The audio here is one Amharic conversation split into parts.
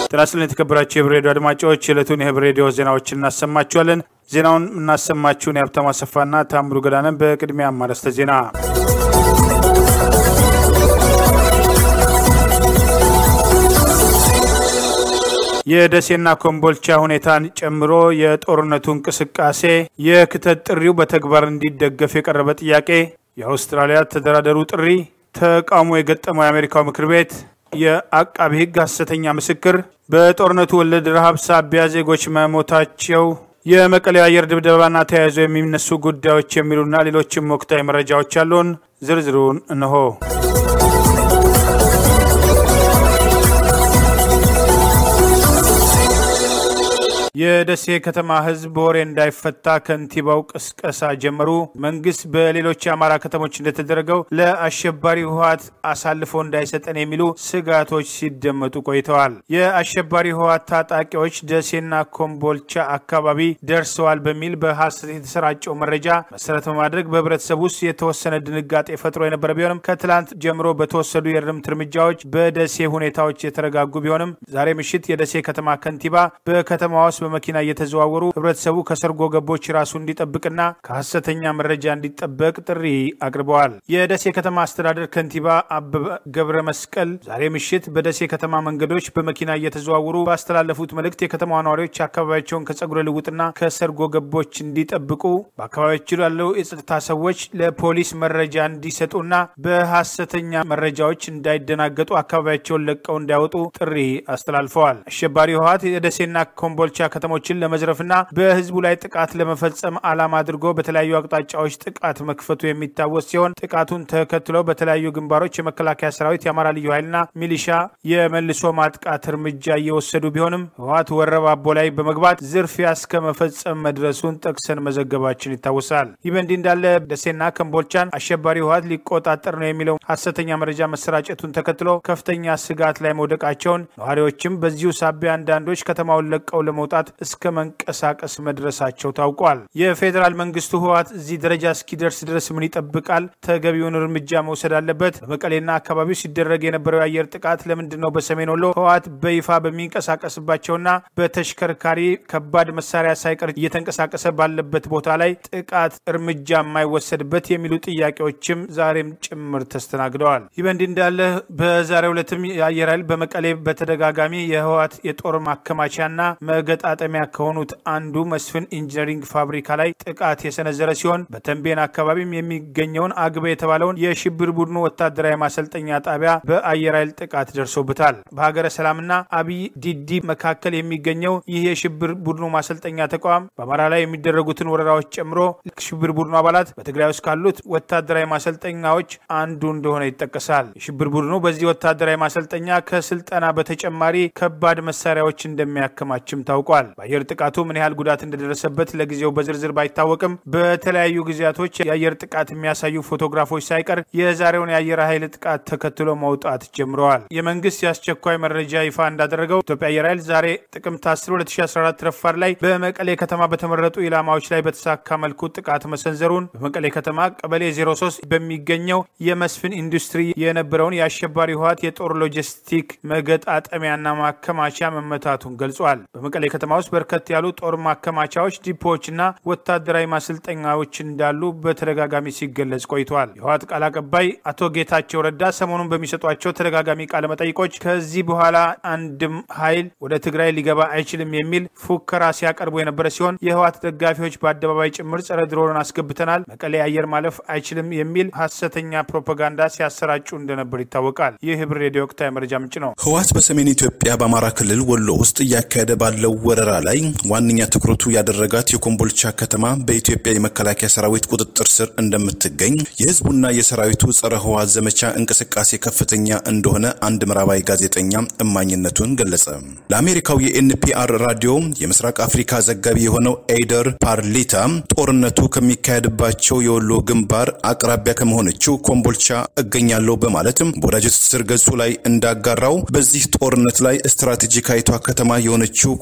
ጤና ይስጥልን የተከበራችሁ የህብር ሬዲዮ አድማጮች የዕለቱን የህብር ሬዲዮ ዜናዎችን እናሰማችኋለን። ዜናውን እናሰማችሁን የሀብታሙ አሰፋና ታምሩ ገዳነን። በቅድሚያ አርዕስተ ዜና የደሴና ኮምቦልቻ ሁኔታን ጨምሮ የጦርነቱ እንቅስቃሴ፣ የክተት ጥሪው በተግባር እንዲደገፍ የቀረበ ጥያቄ፣ የአውስትራሊያ ተደራደሩ ጥሪ፣ ተቃውሞ የገጠመው የአሜሪካው ምክር ቤት፣ የአቃቢ ህግ ሐሰተኛ ምስክር፣ በጦርነቱ ወለድ ረሃብ ሳቢያ ዜጎች መሞታቸው፣ የመቀሌው አየር ድብደባና ተያይዞ የሚነሱ ጉዳዮች የሚሉና ሌሎችም ወቅታዊ መረጃዎች አሉን። ዝርዝሩን እንሆ። የደሴ ከተማ ህዝብ በወሬ እንዳይፈታ ከንቲባው ቅስቀሳ ጀመሩ። መንግስት በሌሎች የአማራ ከተሞች እንደተደረገው ለአሸባሪ ህወሓት አሳልፎ እንዳይሰጠን የሚሉ ስጋቶች ሲደመጡ ቆይተዋል። የአሸባሪ ህወሓት ታጣቂዎች ደሴና ኮምቦልቻ አካባቢ ደርሰዋል በሚል በሐሰት የተሰራጨው መረጃ መሰረት በማድረግ በህብረተሰብ ውስጥ የተወሰነ ድንጋጤ ፈጥሮ የነበረ ቢሆንም ከትላንት ጀምሮ በተወሰዱ የእርምት እርምጃዎች በደሴ ሁኔታዎች የተረጋጉ ቢሆንም ዛሬ ምሽት የደሴ ከተማ ከንቲባ በከተማ ውስጥ በመኪና እየተዘዋወሩ ህብረተሰቡ ከሰርጎ ገቦች ራሱ እንዲጠብቅና ከሐሰተኛ መረጃ እንዲጠበቅ ጥሪ አቅርበዋል። የደሴ ከተማ አስተዳደር ከንቲባ አበበ ገብረ መስቀል ዛሬ ምሽት በደሴ ከተማ መንገዶች በመኪና እየተዘዋወሩ ባስተላለፉት መልእክት የከተማ ነዋሪዎች አካባቢያቸውን ከጸጉረ ልውጥና ከሰርጎ ገቦች እንዲጠብቁ፣ በአካባቢያቸው ያለው የጸጥታ ሰዎች ለፖሊስ መረጃ እንዲሰጡና በሐሰተኛ መረጃዎች እንዳይደናገጡ አካባቢያቸውን ለቀው እንዲያወጡ ጥሪ አስተላልፈዋል። አሸባሪ ህወሓት የደሴና ኮምቦልቻ ከተሞችን ለመዝረፍና በህዝቡ ላይ ጥቃት ለመፈጸም ዓላማ አድርጎ በተለያዩ አቅጣጫዎች ጥቃት መክፈቱ የሚታወስ ሲሆን ጥቃቱን ተከትለው በተለያዩ ግንባሮች የመከላከያ ሰራዊት፣ የአማራ ልዩ ኃይልና ሚሊሻ የመልሶ ማጥቃት እርምጃ እየወሰዱ ቢሆንም ህወሓት ወረባቦ ላይ በመግባት ዝርፊያ እስከ መፈጸም መድረሱን ጠቅሰን መዘገባችን ይታወሳል። ይህ በእንዲህ እንዳለ ደሴና ኮምቦልቻን አሸባሪ ህወሓት ሊቆጣጠር ነው የሚለው ሐሰተኛ መረጃ መሰራጨቱን ተከትሎ ከፍተኛ ስጋት ላይ መውደቃቸውን ነዋሪዎችም በዚሁ ሳቢያ አንዳንዶች ከተማውን ለቀው ለመውጣት እስከ መንቀሳቀስ መድረሳቸው ታውቋል። የፌዴራል መንግስቱ ህወሓት እዚህ ደረጃ እስኪደርስ ድረስ ምን ይጠብቃል? ተገቢውን እርምጃ መውሰድ አለበት። በመቀሌና አካባቢው ሲደረግ የነበረው የአየር ጥቃት ለምንድን ነው በሰሜን ወሎ ህወሓት በይፋ በሚንቀሳቀስባቸውና በተሽከርካሪ ከባድ መሳሪያ ሳይቀር እየተንቀሳቀሰ ባለበት ቦታ ላይ ጥቃት እርምጃ የማይወሰድበት የሚሉ ጥያቄዎችም ዛሬም ጭምር ተስተናግደዋል። ይህ በእንዲህ እንዳለ በዛሬው ዕለትም የአየር ኃይል በመቀሌ በተደጋጋሚ የህወሓት የጦር ማከማቻና መገጣጠሚያ ከሆኑት አንዱ መስፍን ኢንጂነሪንግ ፋብሪካ ላይ ጥቃት የሰነዘረ ሲሆን በተንቤን አካባቢም የሚገኘውን አግበ የተባለውን የሽብር ቡድኑ ወታደራዊ ማሰልጠኛ ጣቢያ በአየር ኃይል ጥቃት ደርሶበታል። በሀገረ ሰላምና አብይ ዲዲ መካከል የሚገኘው ይህ የሽብር ቡድኑ ማሰልጠኛ ተቋም በአማራ ላይ የሚደረጉትን ወረራዎች ጨምሮ ሽብር ቡድኑ አባላት በትግራይ ውስጥ ካሉት ወታደራዊ ማሰልጠኛዎች አንዱ እንደሆነ ይጠቀሳል። የሽብር ቡድኑ በዚህ ወታደራዊ ማሰልጠኛ ከስልጠና በተጨማሪ ከባድ መሳሪያዎች እንደሚያከማችም ታውቋል። በአየር ጥቃቱ ምን ያህል ጉዳት እንደደረሰበት ለጊዜው በዝርዝር ባይታወቅም በተለያዩ ጊዜያቶች የአየር ጥቃት የሚያሳዩ ፎቶግራፎች ሳይቀር የዛሬውን የአየር ኃይል ጥቃት ተከትሎ መውጣት ጀምረዋል። የመንግስት የአስቸኳይ መረጃ ይፋ እንዳደረገው ኢትዮጵያ አየር ኃይል ዛሬ ጥቅምት 10 2014 ረፋድ ላይ በመቀሌ ከተማ በተመረጡ ኢላማዎች ላይ በተሳካ መልኩ ጥቃት መሰንዘሩን በመቀሌ ከተማ ቀበሌ 03 በሚገኘው የመስፍን ኢንዱስትሪ የነበረውን የአሸባሪ ህወሓት የጦር ሎጂስቲክ መገጣጠሚያና ማከማቻ መመታቱን ገልጿል። በመቀሌ ከተማ ውስጥ በርከት ያሉ ጦር ማከማቻዎች፣ ዲፖዎችና ወታደራዊ ማሰልጠኛዎች እንዳሉ በተደጋጋሚ ሲገለጽ ቆይተዋል። የህወሓት ቃል አቀባይ አቶ ጌታቸው ረዳ ሰሞኑን በሚሰጧቸው ተደጋጋሚ ቃለ መጠይቆች ከዚህ በኋላ አንድም ኃይል ወደ ትግራይ ሊገባ አይችልም የሚል ፉከራ ሲያቀርቡ የነበረ ሲሆን የህወሓት ደጋፊዎች በአደባባይ ጭምር ጸረ ድሮን አስገብተናል፣ መቀሌ አየር ማለፍ አይችልም የሚል ሀሰተኛ ፕሮፓጋንዳ ሲያሰራጩ እንደነበር ይታወቃል። ይህ ህብር ሬዲዮ ወቅታዊ መረጃ ምንጭ ነው። ህወሓት በሰሜን ኢትዮጵያ በአማራ ክልል ወሎ ውስጥ እያካሄደ ባለው ወረራ ላይ ዋነኛ ትኩረቱ ያደረጋት የኮምቦልቻ ከተማ በኢትዮጵያ የመከላከያ ሰራዊት ቁጥጥር ስር እንደምትገኝ የህዝቡና የሰራዊቱ ጸረ ህወሓት ዘመቻ እንቅስቃሴ ከፍተኛ እንደሆነ አንድ ምዕራባዊ ጋዜጠኛ እማኝነቱን ገለጸ። ለአሜሪካው የኤንፒአር ራዲዮ የምስራቅ አፍሪካ ዘጋቢ የሆነው ኤይደር ፓርሊታ ጦርነቱ ከሚካሄድባቸው የወሎ ግንባር አቅራቢያ ከመሆነችው ኮምቦልቻ እገኛለሁ በማለትም በወዳጅ ትስስር ገጹ ላይ እንዳጋራው በዚህ ጦርነት ላይ ስትራቴጂካዊቷ ከተማ የሆነችው ኮምቦልቻ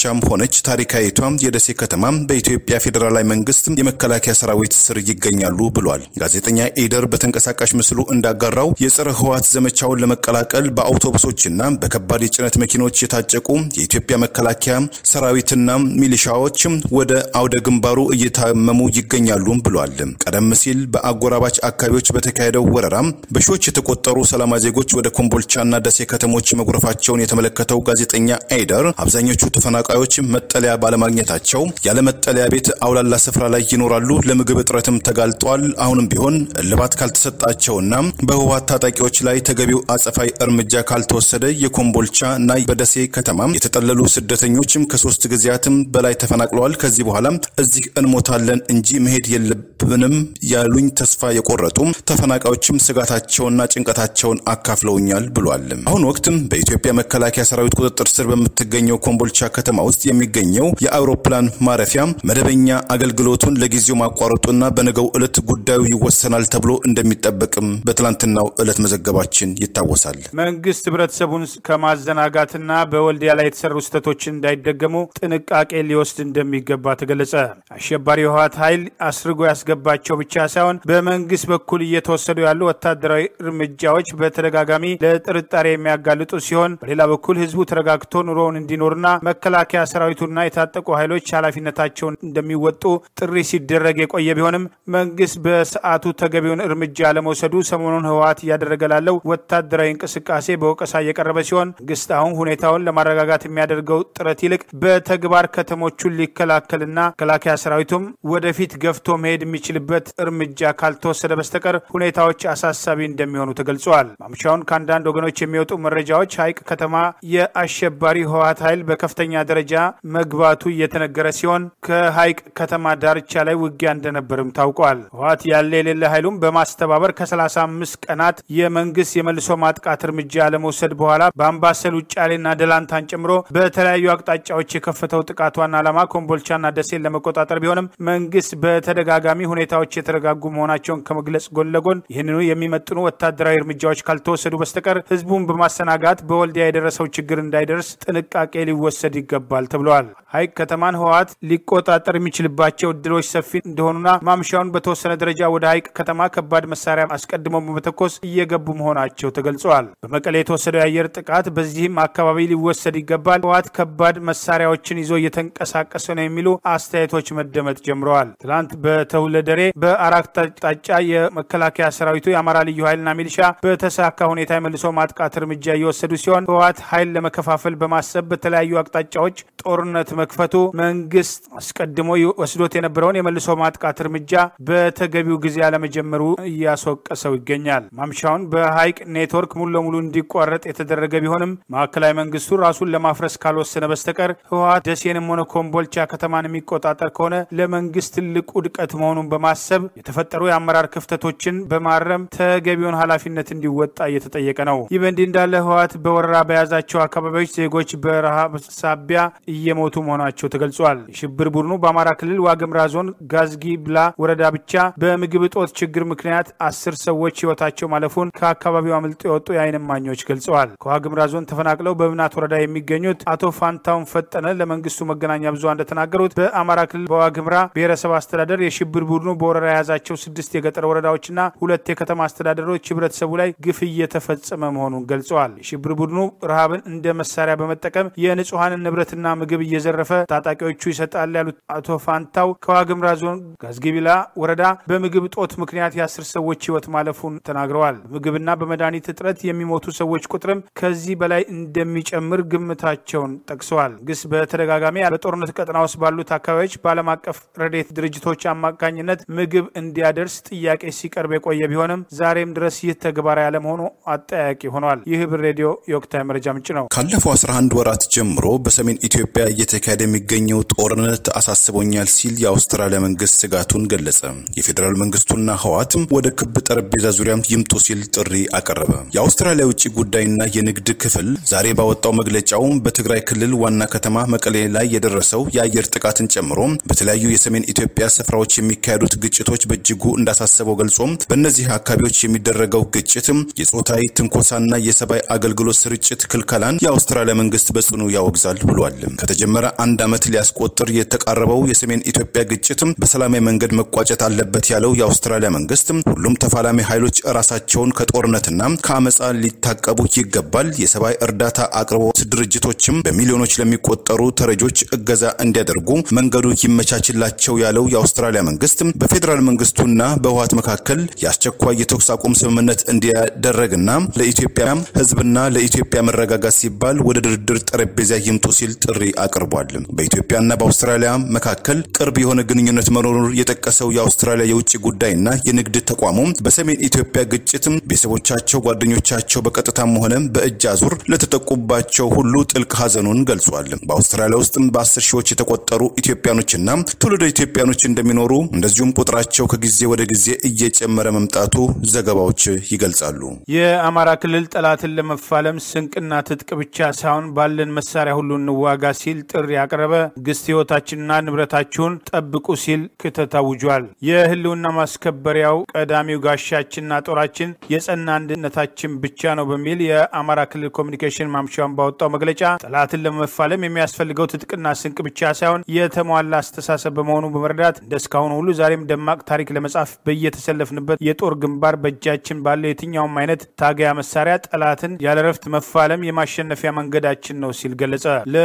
ኮምቦልቻም ሆነች ታሪካዊቷ የደሴ ከተማ በኢትዮጵያ ፌዴራላዊ መንግስት የመከላከያ ሰራዊት ስር ይገኛሉ ብሏል። ጋዜጠኛ ኤደር በተንቀሳቃሽ ምስሉ እንዳጋራው የጸረ ህወሓት ዘመቻውን ለመቀላቀል በአውቶቡሶችና በከባድ የጭነት መኪኖች የታጨቁ የኢትዮጵያ መከላከያ ሰራዊትና ሚሊሻዎች ወደ አውደ ግንባሩ እየታመሙ ይገኛሉ ብሏል። ቀደም ሲል በአጎራባች አካባቢዎች በተካሄደው ወረራ በሺዎች የተቆጠሩ ሰላማዊ ዜጎች ወደ ኮምቦልቻና ደሴ ከተሞች መጉረፋቸውን የተመለከተው ጋዜጠኛ ኤደር አብዛኞቹ ተፈናቃዮች መጠለያ ባለማግኘታቸው ያለ መጠለያ ቤት አውላላ ስፍራ ላይ ይኖራሉ፣ ለምግብ እጥረትም ተጋልጧል። አሁንም ቢሆን እልባት ካልተሰጣቸውና በህወሓት ታጣቂዎች ላይ ተገቢው አጸፋዊ እርምጃ ካልተወሰደ የኮምቦልቻ እና በደሴ ከተማ የተጠለሉ ስደተኞችም ከሶስት ጊዜያትም በላይ ተፈናቅለዋል። ከዚህ በኋላ እዚህ እንሞታለን እንጂ መሄድ የለብንም ያሉኝ ተስፋ የቆረጡ ተፈናቃዮችም ስጋታቸውና ጭንቀታቸውን አካፍለውኛል ብሏል። አሁን ወቅትም በኢትዮጵያ መከላከያ ሰራዊት ቁጥጥር ስር በምትገኘው ኮምቦልቻ ከተማ ውስጥ የሚገኘው የአውሮፕላን ማረፊያ መደበኛ አገልግሎቱን ለጊዜው ማቋረጡና በነገው ዕለት ጉዳዩ ይወሰናል ተብሎ እንደሚጠበቅም በትላንትናው ዕለት መዘገባችን ይታወሳል። መንግስት ህብረተሰቡን ከማዘናጋትና በወልዲያ ላይ የተሰሩ ስህተቶችን እንዳይደገሙ ጥንቃቄ ሊወስድ እንደሚገባ ተገለጸ። አሸባሪ የህወሓት ኃይል አስርጎ ያስገባቸው ብቻ ሳይሆን በመንግስት በኩል እየተወሰዱ ያሉ ወታደራዊ እርምጃዎች በተደጋጋሚ ለጥርጣሬ የሚያጋልጡ ሲሆን፣ በሌላ በኩል ህዝቡ ተረጋግቶ ኑሮውን እንዲኖርና መከላከያ ሰራዊቱና የታጠቁ ኃይሎች ኃላፊነታቸውን እንደሚወጡ ጥሪ ሲደረግ የቆየ ቢሆንም መንግስት በሰዓቱ ተገቢውን እርምጃ ለመውሰዱ ሰሞኑን ህወሓት እያደረገ ላለው ወታደራዊ እንቅስቃሴ በወቀሳ እየቀረበ ሲሆን መንግስት አሁን ሁኔታውን ለማረጋጋት የሚያደርገው ጥረት ይልቅ በተግባር ከተሞቹን ሊከላከልና መከላከያ ሰራዊቱም ወደፊት ገፍቶ መሄድ የሚችልበት እርምጃ ካልተወሰደ በስተቀር ሁኔታዎች አሳሳቢ እንደሚሆኑ ተገልጸዋል። ማምሻውን ከአንዳንድ ወገኖች የሚወጡ መረጃዎች ሀይቅ ከተማ የአሸባሪ ህወሓት ኃይል በከፍተኛ ደረጃ መግባቱ እየተነገረ ሲሆን ከሀይቅ ከተማ ዳርቻ ላይ ውጊያ እንደነበርም ታውቋል። ህወሓት ያለ የሌለ ኃይሉም በማስተባበር ከ35 ቀናት የመንግስት የመልሶ ማጥቃት እርምጃ ለመውሰድ በኋላ በአምባሰል ውጫሌና ደላንታን ጨምሮ በተለያዩ አቅጣጫዎች የከፈተው ጥቃት ዋና ዓላማ ኮምቦልቻና ደሴን ለመቆጣጠር ቢሆንም መንግስት በተደጋጋሚ ሁኔታዎች የተረጋጉ መሆናቸውን ከመግለጽ ጎን ለጎን ይህንኑ የሚመጥኑ ወታደራዊ እርምጃዎች ካልተወሰዱ በስተቀር ህዝቡን በማሰናጋት በወልዲያ የደረሰው ችግር እንዳይደርስ ጥንቃቄ ሊወሰድ ይገባል ተብለዋል። ሀይቅ ከተማን ህወሓት ሊቆጣጠር የሚችልባቸው እድሎች ሰፊ እንደሆኑና ማምሻውን በተወሰነ ደረጃ ወደ ሀይቅ ከተማ ከባድ መሳሪያ አስቀድመው በመተኮስ እየገቡ መሆናቸው ተገልጸዋል። በመቀሌ የተወሰደው የአየር ጥቃት በዚህም አካባቢ ሊወሰድ ይገባል፣ ህወሓት ከባድ መሳሪያዎችን ይዞ እየተንቀሳቀሰ ነው የሚሉ አስተያየቶች መደመጥ ጀምረዋል። ትላንት በተውለደሬ በአራት አቅጣጫ የመከላከያ ሰራዊቱ የአማራ ልዩ ኃይልና ሚሊሻ በተሳካ ሁኔታ የመልሶ ማጥቃት እርምጃ እየወሰዱ ሲሆን ህወሓት ኃይል ለመከፋፈል በማሰብ በተለያዩ አቅጣጫዎች ጦርነት መክፈቱ መንግስት አስቀድሞ ወስዶት የነበረውን የመልሶ ማጥቃት እርምጃ በተገቢው ጊዜ አለመጀመሩ እያስወቀሰው ይገኛል። ማምሻውን በሀይቅ ኔትወርክ ሙሉ ለሙሉ እንዲቋረጥ የተደረገ ቢሆንም ማዕከላዊ መንግስቱ ራሱን ለማፍረስ ካልወሰነ በስተቀር ህወሓት ደሴንም ሆነ ኮምቦልቻ ከተማን የሚቆጣጠር ከሆነ ለመንግስት ትልቅ ውድቀት መሆኑን በማሰብ የተፈጠሩ የአመራር ክፍተቶችን በማረም ተገቢውን ኃላፊነት እንዲወጣ እየተጠየቀ ነው። ይህ በእንዲህ እንዳለ ህወሓት በወረራ በያዛቸው አካባቢዎች ዜጎች በረሃብ ሳቢያ እየሞቱ መሆናቸው ተገልጿል። የሽብር ቡድኑ በአማራ ክልል ዋግምራ ዞን ጋዝጊ ብላ ወረዳ ብቻ በምግብ እጦት ችግር ምክንያት አስር ሰዎች ህይወታቸው ማለፉን ከአካባቢው አምልጦ የወጡ የዓይን እማኞች ገልጸዋል። ከዋግምራ ዞን ተፈናቅለው በብናት ወረዳ የሚገኙት አቶ ፋንታውን ፈጠነ ለመንግስቱ መገናኛ ብዙሃን እንደተናገሩት በአማራ ክልል በዋግምራ ብሔረሰብ አስተዳደር የሽብር ቡድኑ በወረራ የያዛቸው ስድስት የገጠር ወረዳዎችና ሁለት የከተማ አስተዳደሮች ህብረተሰቡ ላይ ግፍ እየተፈጸመ መሆኑን ገልጸዋል። የሽብር ቡድኑ ረሃብን እንደ መሳሪያ በመጠቀም የንጹሐንን ንብረትና ምግብ እየዘረፈ ታጣቂዎቹ ይሰጣል ያሉት አቶ ፋንታው ከዋግምራ ዞን ጋዝጊቢላ ወረዳ በምግብ እጦት ምክንያት የአስር ሰዎች ህይወት ማለፉን ተናግረዋል። በምግብና በመድኃኒት እጥረት የሚሞቱ ሰዎች ቁጥርም ከዚህ በላይ እንደሚጨምር ግምታቸውን ጠቅሰዋል። ግስ በተደጋጋሚ በጦርነት ቀጠና ውስጥ ባሉት አካባቢዎች በዓለም አቀፍ ረዴት ድርጅቶች አማካኝነት ምግብ እንዲያደርስ ጥያቄ ሲቀርብ የቆየ ቢሆንም ዛሬም ድረስ ይህ ተግባራዊ ያለመሆኑ አጠያቂ ሆኗል። ይህ ህብር ሬዲዮ የወቅታዊ መረጃ ምንጭ ነው። ካለፈው 11 ወራት ጀምሮ በሰሜን ኢትዮጵያ እየተካሄደ የሚገኘው ጦርነት አሳስቦኛል ሲል የአውስትራሊያ መንግስት ስጋቱን ገለጸ። የፌዴራል መንግስቱና ህወሓትም ወደ ክብ ጠረጴዛ ዙሪያ ይምጡ ሲል ጥሪ አቀረበ። የአውስትራሊያ ውጭ ጉዳይና የንግድ ክፍል ዛሬ ባወጣው መግለጫው በትግራይ ክልል ዋና ከተማ መቀሌ ላይ የደረሰው የአየር ጥቃትን ጨምሮ በተለያዩ የሰሜን ኢትዮጵያ ስፍራዎች የሚካሄዱት ግጭቶች በእጅጉ እንዳሳሰበው ገልጾ በእነዚህ አካባቢዎች የሚደረገው ግጭት የጾታዊ ትንኮሳና የሰብአዊ አገልግሎት ስርጭት ክልከላን የአውስትራሊያ መንግስት በጽኑ ያወግዛል ብሏል። ብሏል። ከተጀመረ አንድ ዓመት ሊያስቆጥር የተቃረበው የሰሜን ኢትዮጵያ ግጭት በሰላማዊ መንገድ መቋጨት አለበት ያለው የአውስትራሊያ መንግስት ሁሉም ተፋላሚ ኃይሎች ራሳቸውን ከጦርነትና ከአመፃ ሊታቀቡ ይገባል፣ የሰብአዊ እርዳታ አቅርቦት ድርጅቶችም በሚሊዮኖች ለሚቆጠሩ ተረጆች እገዛ እንዲያደርጉ መንገዱ ይመቻችላቸው ያለው የአውስትራሊያ መንግስት በፌዴራል መንግስቱና በህወሓት መካከል የአስቸኳይ የተኩስ አቁም ስምምነት እንዲያደረግና ለኢትዮጵያ ህዝብና ለኢትዮጵያ መረጋጋት ሲባል ወደ ድርድር ጠረጴዛ ይምጡ ሲል ጥሪ አቅርቧል። በኢትዮጵያና በአውስትራሊያ መካከል ቅርብ የሆነ ግንኙነት መኖሩን የጠቀሰው የአውስትራሊያ የውጭ ጉዳይና የንግድ ተቋሙ በሰሜን ኢትዮጵያ ግጭት ቤተሰቦቻቸው፣ ጓደኞቻቸው በቀጥታም ሆነ በእጅ አዙር ለተጠቁባቸው ሁሉ ጥልቅ ሀዘኑን ገልጿል። በአውስትራሊያ ውስጥም በአስር ሺዎች የተቆጠሩ ኢትዮጵያኖችና ትውልደ ኢትዮጵያኖች እንደሚኖሩ እንደዚሁም ቁጥራቸው ከጊዜ ወደ ጊዜ እየጨመረ መምጣቱ ዘገባዎች ይገልጻሉ። የአማራ ክልል ጠላትን ለመፋለም ስንቅና ትጥቅ ብቻ ሳይሆን ባለን መሳሪያ ሁሉ እንዋጋ ሲል ጥሪ ያቀረበ ግስት ህይወታችንና ንብረታችሁን ጠብቁ ሲል ክተት አውጇል። የህልውና ማስከበሪያው ቀዳሚው ጋሻችንና ጦራችን የጸና አንድነታችን ብቻ ነው በሚል የአማራ ክልል ኮሚኒኬሽን ማምሻውን ባወጣው መግለጫ ጠላትን ለመፋለም የሚያስፈልገው ትጥቅና ስንቅ ብቻ ሳይሆን የተሟላ አስተሳሰብ በመሆኑ በመረዳት እንደ እስካሁኑ ሁሉ ዛሬም ደማቅ ታሪክ ለመጻፍ በየተሰለፍንበት የጦር ግንባር በእጃችን ባለው የትኛውም አይነት ታገያ መሳሪያ ጠላትን ያለረፍት መፋለም የማሸነፊያ መንገዳችን ነው ሲል ገለጸ።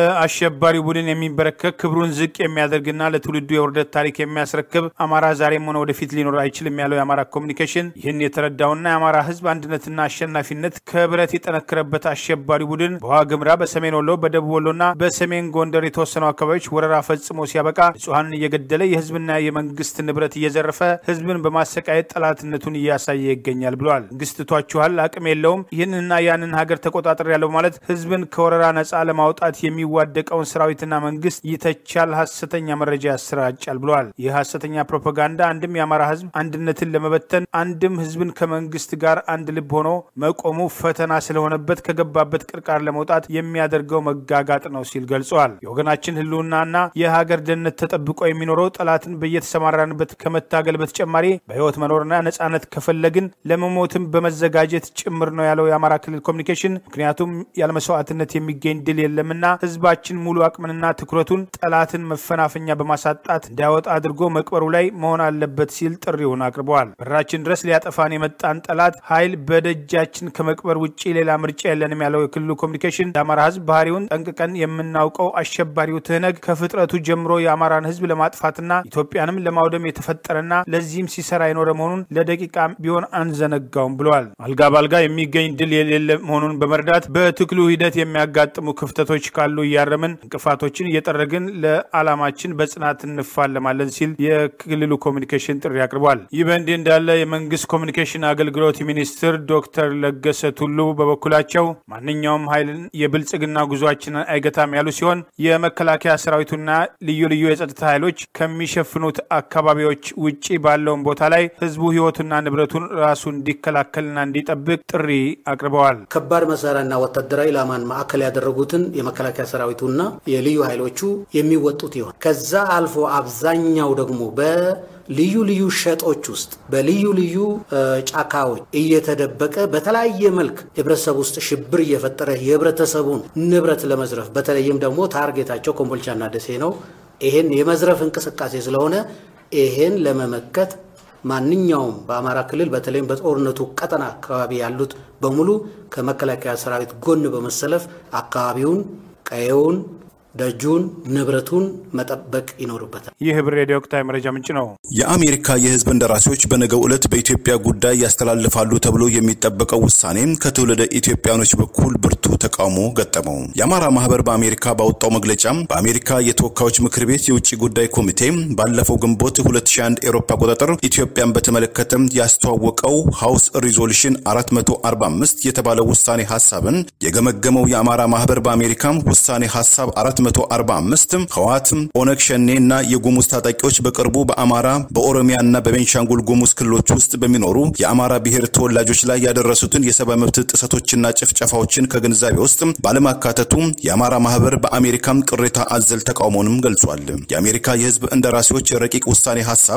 ለአሸባሪው ቡድን የሚንበረከክ ክብሩን ዝቅ የሚያደርግና ለትውልዱ የውርደት ታሪክ የሚያስረክብ አማራ ዛሬም ሆነ ወደፊት ሊኖር አይችልም ያለው የአማራ ኮሚኒኬሽን ይህን የተረዳውና የአማራ ህዝብ አንድነትና አሸናፊነት ከብረት የጠነከረበት አሸባሪ ቡድን በዋግምራ፣ በሰሜን ወሎ፣ በደቡብ ወሎና በሰሜን ጎንደር የተወሰኑ አካባቢዎች ወረራ ፈጽሞ ሲያበቃ ንጹሐንን እየገደለ የህዝብና የመንግስት ንብረት እየዘረፈ ህዝብን በማሰቃየት ጠላትነቱን እያሳየ ይገኛል ብለዋል። መንግስት ትቷችኋል፣ አቅም የለውም፣ ይህንና ያንን ሀገር ተቆጣጠር ያለው ማለት ህዝብን ከወረራ ነጻ ለማውጣት የሚዋደቀውን ሰራዊትና መንግስት ይተቻል፣ ሀሰተኛ መረጃ ያሰራጫል ብለዋል። ይህ ሀሰተኛ ፕሮፓጋንዳ አንድም የአማራ ህዝብ አንድነትን ለመበተን አንድም ህዝብን ከመንግስት ጋር አንድ ልብ ሆኖ መቆሙ ፈተና ስለሆነበት ከገባበት ቅርቃር ለመውጣት የሚያደርገው መጋጋጥ ነው ሲል ገልጸዋል። የወገናችን ህልውናና የሀገር ደህንነት ተጠብቆ የሚኖረው ጠላትን በየተሰማራንበት ከመታገል በተጨማሪ በህይወት መኖርና ነጻነት ከፈለግን ለመሞትም በመዘጋጀት ጭምር ነው ያለው የአማራ ክልል ኮሚኒኬሽን። ምክንያቱም ያለ መስዋዕትነት የሚገኝ ድል የለምና ህዝባችን ሙሉ አቅምንና ትኩረቱን ጠላትን መፈናፈኛ በማሳጣት እንዳያወጣ አድርጎ መቅበሩ ላይ መሆን አለበት ሲል ጥሪውን አቅርበዋል። በራችን ድረስ ሊያጠፋን የመጣን ጠላት ኃይል በደጃችን ከመቅበር ውጭ ሌላ ምርጫ የለንም ያለው የክልሉ ኮሚኒኬሽን የአማራ ህዝብ ባህሪውን ጠንቅቀን የምናውቀው አሸባሪው ትህነግ ከፍጥረቱ ጀምሮ የአማራን ህዝብ ለማጥፋትና ኢትዮጵያንም ለማውደም የተፈጠረና ለዚህም ሲሰራ የኖረ መሆኑን ለደቂቃ ቢሆን አንዘነጋውም ብለዋል። አልጋ ባልጋ የሚገኝ ድል የሌለ መሆኑን በመረዳት በትግሉ ሂደት የሚያጋጥሙ ክፍተቶች ካሉ እያረምን እንቅፋቶችን እየጠረግን ለዓላማችን በጽናት እንፋለማለን ሲል የክልሉ ኮሚኒኬሽን ጥሪ አቅርቧል። ይህ በእንዲህ እንዳለ የመንግስት ኮሚኒኬሽን አገልግሎት ሚኒስትር ዶክተር ለገሰ ቱሉ በበኩላቸው ማንኛውም ኃይልን የብልጽግና ጉዟችንን አይገታም ያሉ ሲሆን የመከላከያ ሰራዊቱና ልዩ ልዩ የጸጥታ ኃይሎች ከሚሸፍኑት አካባቢዎች ውጪ ባለውን ቦታ ላይ ህዝቡ ህይወቱና ንብረቱን ራሱ እንዲከላከልና እንዲጠብቅ ጥሪ አቅርበዋል። ከባድ መሳሪያና ወታደራዊ ኢላማን ማዕከል ያደረጉትን የመከላከያ ሰራዊቱና የልዩ ኃይሎቹ የሚወጡት ይሆን። ከዛ አልፎ አብዛኛው ደግሞ በልዩ ልዩ ሸጦች ውስጥ በልዩ ልዩ ጫካዎች እየተደበቀ በተለያየ መልክ ህብረተሰብ ውስጥ ሽብር እየፈጠረ የህብረተሰቡን ንብረት ለመዝረፍ በተለይም ደግሞ ታርጌታቸው ኮምቦልቻና ደሴ ነው። ይሄን የመዝረፍ እንቅስቃሴ ስለሆነ ይሄን ለመመከት ማንኛውም በአማራ ክልል በተለይም በጦርነቱ ቀጠና አካባቢ ያሉት በሙሉ ከመከላከያ ሰራዊት ጎን በመሰለፍ አካባቢውን፣ ቀየውን፣ ደጁን፣ ንብረቱን መጠበቅ ይኖርበታል። ይህ ህብር ሬዲዮ ወቅታዊ መረጃ ምንጭ ነው። የአሜሪካ የህዝብ እንደራሴዎች በነገው ዕለት በኢትዮጵያ ጉዳይ ያስተላልፋሉ ተብሎ የሚጠበቀው ውሳኔ ከትውልደ ኢትዮጵያኖች በኩል ብርቱ ተቃውሞ ገጠመው። የአማራ ማህበር በአሜሪካ ባወጣው መግለጫ በአሜሪካ የተወካዮች ምክር ቤት የውጭ ጉዳይ ኮሚቴ ባለፈው ግንቦት 2001 ኤሮፓ አቆጣጠር ኢትዮጵያን በተመለከተ ያስተዋወቀው ሃውስ ሪዞሉሽን 445 የተባለው ውሳኔ ሀሳብን የገመገመው የአማራ ማህበር በአሜሪካ ውሳኔ ሀሳብ 445 ህወሓት፣ ኦነግ ሸኔ እና የጉሙዝ ታጣቂዎች በቅርቡ በአማራ በኦሮሚያ እና በቤንሻንጉል ጉሙዝ ክልሎች ውስጥ በሚኖሩ የአማራ ብሔር ተወላጆች ላይ ያደረሱትን የሰብአዊ መብት ጥሰቶችና ጭፍጨፋዎችን ከግንዛቤ ውስጥ ባለማካተቱ የአማራ ማህበር በአሜሪካም ቅሬታ አዘል ተቃውሞንም ገልጿል። የአሜሪካ የህዝብ እንደራሴዎች ረቂቅ ውሳኔ ሀሳብ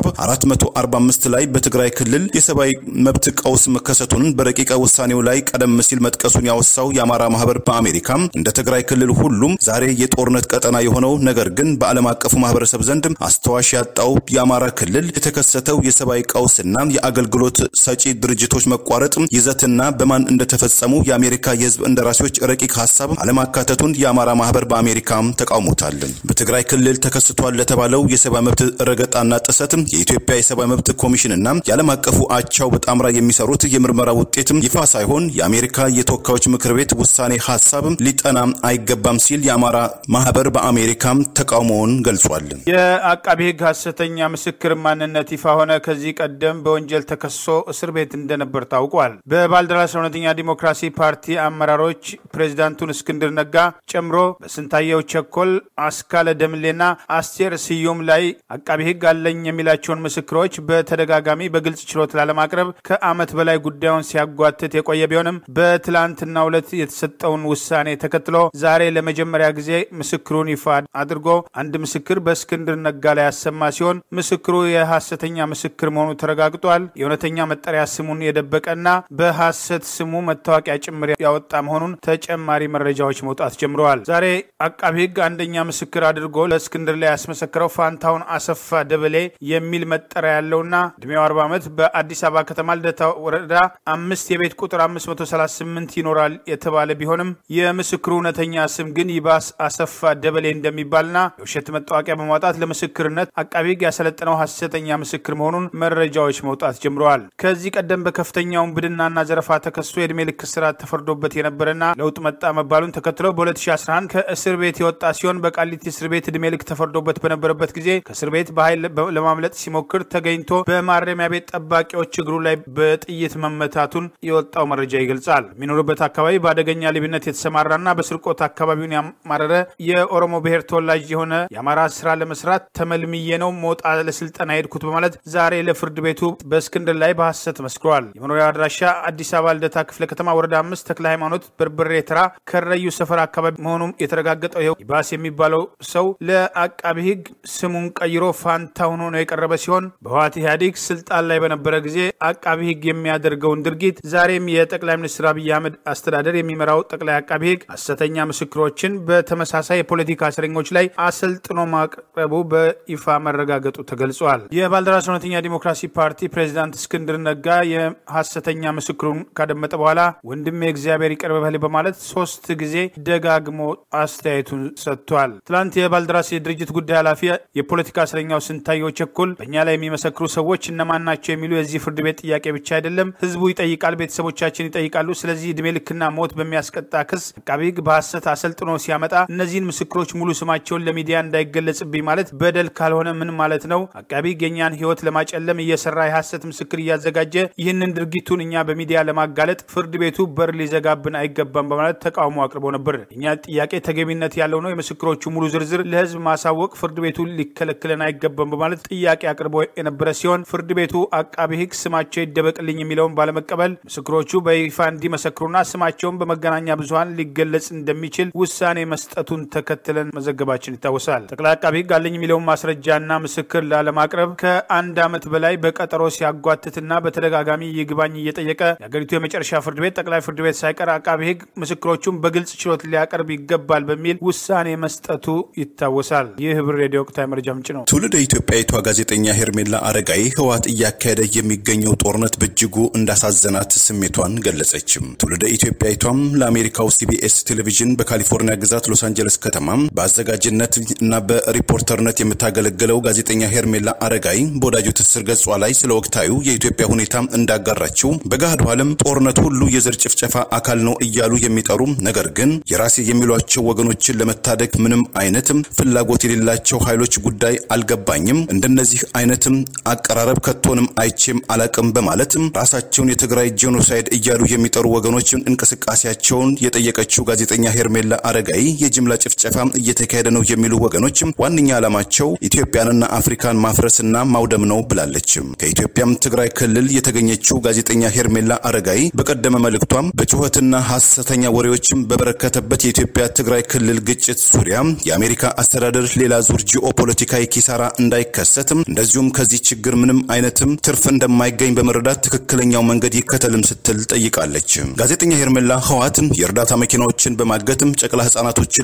445 ላይ በትግራይ ክልል የሰብአዊ መብት ቀውስ መከሰቱን በረቂቀ ውሳኔው ላይ ቀደም ሲል መጥቀሱን ያወሳው የአማራ ማህበር በአሜሪካ እንደ ትግራይ ክልል ሁሉም ዛሬ የጦርነት የጦርነት ቀጠና የሆነው ነገር ግን በዓለም አቀፉ ማህበረሰብ ዘንድ አስተዋሽ ያጣው የአማራ ክልል የተከሰተው የሰብአዊ ቀውስና የአገልግሎት ሰጪ ድርጅቶች መቋረጥ ይዘትና በማን እንደተፈጸሙ የአሜሪካ የህዝብ እንደራሴዎች ረቂቅ ሀሳብ አለማካተቱን የአማራ ማህበር በአሜሪካም ተቃውሞታል። በትግራይ ክልል ተከስቷል ለተባለው የሰብአዊ መብት ረገጣና ጥሰት የኢትዮጵያ የሰብአዊ መብት ኮሚሽንና የዓለም አቀፉ አቻው በጣምራ የሚሰሩት የምርመራ ውጤት ይፋ ሳይሆን የአሜሪካ የተወካዮች ምክር ቤት ውሳኔ ሀሳብ ሊጠና አይገባም ሲል የአማራ ማህበር በአሜሪካም ተቃውሞውን ገልጿል። የአቃቢ ህግ ሀሰተኛ ምስክር ማንነት ይፋ ሆነ። ከዚህ ቀደም በወንጀል ተከሶ እስር ቤት እንደነበር ታውቋል። በባልደራስ እውነተኛ ዲሞክራሲ ፓርቲ አመራሮች ፕሬዚዳንቱን እስክንድር ነጋ ጨምሮ በስንታየው ቸኮል፣ አስካለ ደምሌና አስቴር ስዩም ላይ አቃቢ ህግ አለኝ የሚላቸውን ምስክሮች በተደጋጋሚ በግልጽ ችሎት ላለማቅረብ ከዓመት በላይ ጉዳዩን ሲያጓትት የቆየ ቢሆንም በትላንትናው ዕለት የተሰጠውን ውሳኔ ተከትሎ ዛሬ ለመጀመሪያ ጊዜ ምስክሩን ይፋ አድርጎ አንድ ምስክር በእስክንድር ነጋ ላይ ያሰማ ሲሆን ምስክሩ የሐሰተኛ ምስክር መሆኑ ተረጋግጧል። የእውነተኛ መጠሪያ ስሙን የደበቀና በሐሰት ስሙ መታወቂያ ጭምር ያወጣ መሆኑን ተጨማሪ መረጃዎች መውጣት ጀምረዋል። ዛሬ አቃቢ ህግ አንደኛ ምስክር አድርጎ ለእስክንድር ላይ ያስመሰክረው ፋንታውን አሰፋ ደበሌ የሚል መጠሪያ ያለውና እድሜው 40 ዓመት በአዲስ አበባ ከተማ ልደታ ወረዳ አምስት የቤት ቁጥር 538 ይኖራል የተባለ ቢሆንም የምስክሩ እውነተኛ ስም ግን ይባስ አሰፋ ደበሌ እንደሚባልና የውሸት መታወቂያ በማውጣት ለምስክርነት አቃቢ ህግ ያሰለጠነው ሐሰተኛ ምስክር መሆኑን መረጃዎች መውጣት ጀምረዋል። ከዚህ ቀደም በከፍተኛ ውንብድናና ዘረፋ ተከሶ የዕድሜ ልክ እስራት ተፈርዶበት የነበረና ለውጥ መጣ መባሉን ተከትሎ በ2011 ከእስር ቤት የወጣ ሲሆን በቃሊቲ እስር ቤት ዕድሜ ልክ ተፈርዶበት በነበረበት ጊዜ ከእስር ቤት በኃይል ለማምለጥ ሲሞክር ተገኝቶ በማረሚያ ቤት ጠባቂዎች እግሩ ላይ በጥይት መመታቱን የወጣው መረጃ ይገልጻል። የሚኖርበት አካባቢ በአደገኛ ሌብነት የተሰማራና በስርቆት አካባቢውን ያማረረ የኦሮሞ ብሔር ተወላጅ የሆነ የአማራ ስራ ለመስራት ተመልምዬ ነው ሞጣ ለስልጠና ሄድኩት በማለት ዛሬ ለፍርድ ቤቱ በእስክንድር ላይ በሐሰት መስክሯል። የመኖሪያ አድራሻ አዲስ አበባ ልደታ ክፍለ ከተማ ወረዳ አምስት ተክለ ሃይማኖት በርበሬ ተራ ከረዩ ሰፈር አካባቢ መሆኑም የተረጋገጠው ይኸው ይባስ የሚባለው ሰው ለአቃቢ ህግ ስሙን ቀይሮ ፋንታሁን ሆኖ የቀረበ ሲሆን በህወሓት ኢህአዴግ ስልጣን ላይ በነበረ ጊዜ አቃቢ ህግ የሚያደርገውን ድርጊት ዛሬም የጠቅላይ ሚኒስትር አብይ አህመድ አስተዳደር የሚመራው ጠቅላይ አቃቢ ህግ ሐሰተኛ ምስክሮችን በተመሳሳይ የፖለቲካ እስረኞች ላይ አሰልጥኖ ማቅረቡ በይፋ መረጋገጡ ተገልጿል። የባልደራስ እውነተኛ ዲሞክራሲ ፓርቲ ፕሬዚዳንት እስክንድር ነጋ የሐሰተኛ ምስክሩን ካደመጠ በኋላ ወንድሜ እግዚአብሔር ይቅር በል በማለት ሶስት ጊዜ ደጋግሞ አስተያየቱን ሰጥቷል። ትላንት የባልደራስ የድርጅት ጉዳይ ኃላፊ የፖለቲካ እስረኛው ስንታየው ቸኮል በእኛ ላይ የሚመሰክሩ ሰዎች እነማን ናቸው የሚሉ የዚህ ፍርድ ቤት ጥያቄ ብቻ አይደለም፣ ህዝቡ ይጠይቃል፣ ቤተሰቦቻችን ይጠይቃሉ። ስለዚህ እድሜ ልክና ሞት በሚያስቀጣ ክስ አቃቢ ህግ በሐሰት አሰልጥኖ ሲያመጣ እነዚህን ምስክሮች ሙሉ ስማቸውን ለሚዲያ እንዳይገለጽብኝ ማለት በደል ካልሆነ ምን ማለት ነው? አቃቢ ህግ የእኛን ህይወት ለማጨለም እየሰራ የሐሰት ምስክር እያዘጋጀ ይህንን ድርጊቱን እኛ በሚዲያ ለማጋለጥ ፍርድ ቤቱ በር ሊዘጋብን አይገባም በማለት ተቃውሞ አቅርቦ ነበር። እኛ ጥያቄ ተገቢነት ያለው ነው። የምስክሮቹ ሙሉ ዝርዝር ለህዝብ ማሳወቅ ፍርድ ቤቱ ሊከለክለን አይገባም በማለት ጥያቄ አቅርቦ የነበረ ሲሆን ፍርድ ቤቱ አቃቢ ህግ ስማቸው ይደበቅልኝ የሚለውን ባለመቀበል ምስክሮቹ በይፋ እንዲመሰክሩና ስማቸውን በመገናኛ ብዙሀን ሊገለጽ እንደሚችል ውሳኔ መስጠቱን ተከትለን መዘገባችን ይታወሳል። ጠቅላይ አቃቢ ህግ አለኝ የሚለውን ማስረጃና ምስክር ላለማቅረብ ከአንድ ዓመት በላይ በቀጠሮ ሲያጓትትና በተደጋጋሚ ይግባኝ እየጠየቀ የአገሪቱ የመጨረሻ ፍርድ ቤት ጠቅላይ ፍርድ ቤት ሳይቀር አቃቢ ህግ ምስክሮቹን በግልጽ ችሎት ሊያቀርብ ይገባል በሚል ውሳኔ መስጠቱ ይታወሳል። ይህ ህብር ሬዲዮ ወቅታዊ መረጃ ምንጭ ነው። ትውልደ ኢትዮጵያዊቷ ጋዜጠኛ ሄርሜላ አረጋይ ህወሓት እያካሄደ የሚገኘው ጦርነት በእጅጉ እንዳሳዘናት ስሜቷን ገለጸችም። ትውልደ ኢትዮጵያዊቷም ለአሜሪካው ሲቢኤስ ቴሌቪዥን በካሊፎርኒያ ግዛት ሎስ አንጀለስ ከተማ በአዘጋጅነት እና በሪፖርተርነት የምታገለግለው ጋዜጠኛ ሄርሜላ አረጋይ በወዳጁ ትስስር ገጿ ላይ ስለ ወቅታዊ የኢትዮጵያ ሁኔታ እንዳጋራችው በገሃዱ ዓለም ጦርነት ሁሉ የዘር ጭፍጨፋ አካል ነው እያሉ የሚጠሩ ነገር ግን የራሴ የሚሏቸው ወገኖችን ለመታደግ ምንም አይነትም ፍላጎት የሌላቸው ኃይሎች ጉዳይ አልገባኝም። እንደነዚህ አይነትም አቀራረብ ከቶንም አይቼም አላቅም በማለትም ራሳቸውን የትግራይ ጄኖሳይድ እያሉ የሚጠሩ ወገኖችን እንቅስቃሴያቸውን የጠየቀችው ጋዜጠኛ ሄርሜላ አረጋይ የጅምላ ጭፍጨፋ እየተካሄደ ነው የሚሉ ወገኖች ዋነኛ ዓላማቸው ኢትዮጵያንና አፍሪካን ማፍረስና ማውደም ነው ብላለች። ከኢትዮጵያም ትግራይ ክልል የተገኘችው ጋዜጠኛ ሄርሜላ አረጋይ በቀደመ መልእክቷም በጩኸትና ሐሰተኛ ወሬዎችም በበረከተበት የኢትዮጵያ ትግራይ ክልል ግጭት ዙሪያ የአሜሪካ አስተዳደር ሌላ ዙር ጂኦ ፖለቲካዊ ኪሳራ እንዳይከሰትም እንደዚሁም ከዚህ ችግር ምንም አይነትም ትርፍ እንደማይገኝ በመረዳት ትክክለኛው መንገድ ይከተልም ስትል ጠይቃለች። ጋዜጠኛ ሄርሜላ ህወሓት የእርዳታ መኪናዎችን በማገትም ጨቅላ ህጻናቶችን ለጦርነት